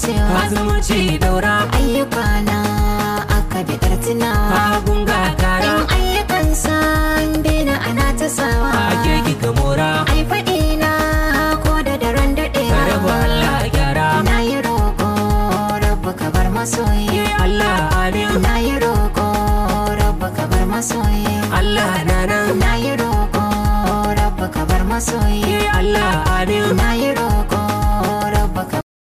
wucewa zumunci daura ayyuka na aka bidar tunawa hagun ga kara in ayyukan san daina ana ta sawa ake kika mora ai faɗi na ko da daren daɗewa rabu Allah gyara na yi roƙo rabu ka bar masoyi Allah amin na yi roƙo rabu ka bar masoyi Allah na nan na yi roƙo rabu ka bar masoyi Allah amin na yi roƙo